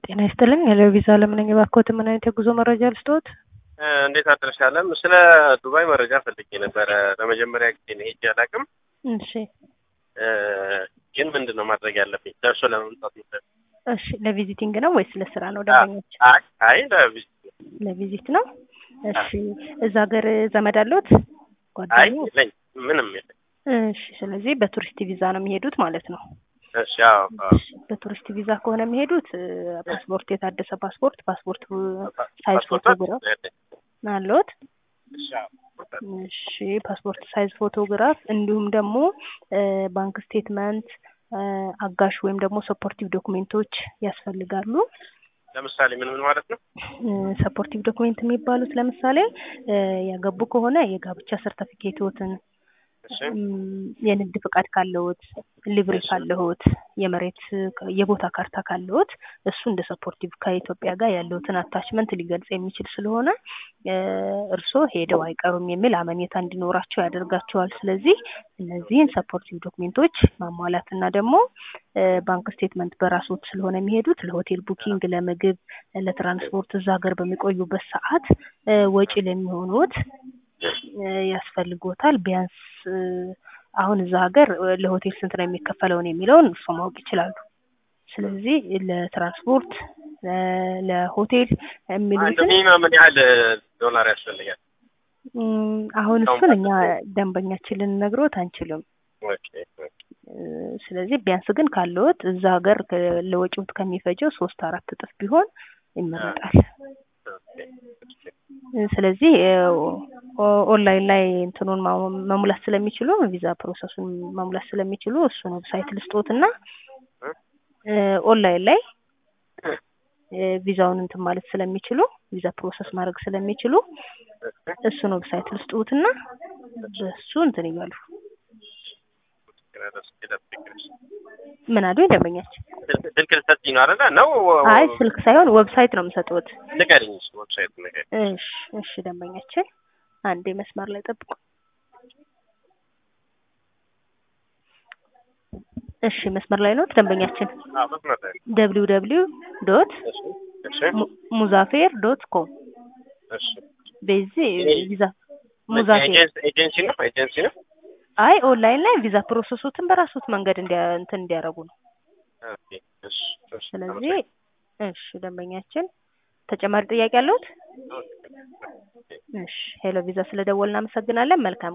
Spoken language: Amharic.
ጤና ይስጥልኝ የለቪዛ አለም ነኝ። እባክዎት ምን አይነት የጉዞ መረጃ ልስጥዎት? እንዴት አደረሽ አለም? ስለ ዱባይ መረጃ ፈልጌ ነበረ። ለመጀመሪያ ጊዜ ነው ሄጄ አላውቅም። እሺ ግን ምንድን ነው ማድረግ ያለብኝ ደርሶ ለመምጣት ነው? እሺ ለቪዚቲንግ ነው ወይስ ለስራ ነው ደንበኞች? አይ አይ ለቪዚት ለቪዚት ነው። እሺ እዛ ሀገር ዘመድ አለዎት? አይ ጓደኛ? የለኝ ምንም የለኝ። እሺ ስለዚህ በቱሪስት ቪዛ ነው የሚሄዱት ማለት ነው። እሺ አዎ አዎ። እሺ በቱሪስት ቪዛ ከሆነ የሚሄዱት እ፣ ፓስፖርት የታደሰ ፓስፖርት ፓስፖርት ሳይዝ ፓስፖርት ፎቶግራፍ ያለኝ። አለዎት? እሺ አዎ። እሺ ፓስፖርት ሳይዝ ፎቶግራፍ እንዲሁም ደግሞ እ፣ ባንክ ስቴትመንት እ፣ አጋሽ ወይም ደግሞ ሰፖርቲቭ ዶክሜንቶች ያስፈልጋሉ። ለምሳሌ ምን ምን ማለት ነው? ሰፖርቲቭ ዶክሜንት የሚባሉት ለምሳሌ እ፣ ያገቡ ከሆነ የጋብቻ ሰርተፊኬቶትን እሺ የንግድ ፍቃድ ካለዎት፣ ሊብሬ ካለዎት፣ የመሬት የቦታ ካርታ ካለዎት እሱ እንደ ሰፖርቲቭ ከኢትዮጵያ ጋር ያለዎትን አታችመንት ሊገልጽ የሚችል ስለሆነ እ፣ እርስዎ ሄደው አይቀሩም የሚል አመኔታ እንዲኖራቸው ያደርጋቸዋል። ስለዚህ እነዚህን ሰፖርቲቭ ዶክሜንቶች ማሟላትና ደግሞ እ፣ ባንክ ስቴትመንት በራስዎት ስለሆነ የሚሄዱት ለሆቴል ቡኪንግ፣ ለምግብ፣ ለትራንስፖርት እዛ ሀገር በሚቆዩበት ሰዓት እ፣ ወጪ ለሚሆኑት እ፣ ያስፈልጎታል። ቢያንስ እ፣ አሁን እዛ ሀገር እ፣ ለሆቴል ስንት ነው የሚከፈለውን የሚለውን እርሶ ማወቅ ይችላሉ። ስለዚህ ለትራንስፖርት እ፣ ለሆቴል አንድ የሚሉትን ሚኒመም ምን ያህል ዶላር ያስፈልጋል? እም፣ አሁን እሱን እኛ ደንበኛችን ልንነግሮት አንችልም። ኦኬ ኦኬ። እ፣ ስለዚህ ቢያንስ ግን ካለዎት እዛ ሀገር ከ- ለወጪዎት ከሚፈጀው ሶስት አራት እጥፍ ቢሆን ይመረጣል። ኦኬ ኦኬ። እ፣ ስለዚህ እ፣ ኦ- ኦንላይን ላይ እንትኑን ማ- መሙላት ስለሚችሉ ቪዛ ፕሮሰሱን መሙላት ስለሚችሉ እሱን ዌብሳይት ልስጦትና እ፣ ኦንላይን ላይ እ፣ ቪዛውን እንትን ማለት ስለሚችሉ ቪዛ ፕሮሰስ ማድረግ ስለሚችሉ እሱን ዌብሳይት ልስጡትና በሱ እንትን ይበሉ። ምን አሉ ደንበኛችን? ስልክ ስልክ ልትሰጪኝ ነው አይደለ? ነው አይ ስልክ ሳይሆን ዌብሳይት ነው የምሰጡት። ንገሪኝ። እሺ ዌብሳይት ንገሪኝ። እሺ እሺ ደንበኛችን አንዴ መስመር ላይ ጠብቁ። እሺ መስመር ላይ ነው ደንበኛችን። አዎ መስመር ላይ ነው። ደብሊው ደብሊው ዶት እሺ እሺ ሙዛፌር ዶት ኮም እሺ። በዚህ ቪዛ ሙዛፌር ኤጀንሲ ኤጀንሲ ነው ኤጀንሲ ነው። አይ ኦንላይን ላይ ቪዛ ፕሮሰሱትን በራሱት መንገድ እንዲያ እንትን እንዲያደርጉ ነው። ኦኬ እሺ እሺ። ስለዚህ እሺ ደንበኛችን ተጨማሪ ጥያቄ አለዎት? እሺ ሄሎ ቪዛ ስለደወልን እናመሰግናለን። መልካም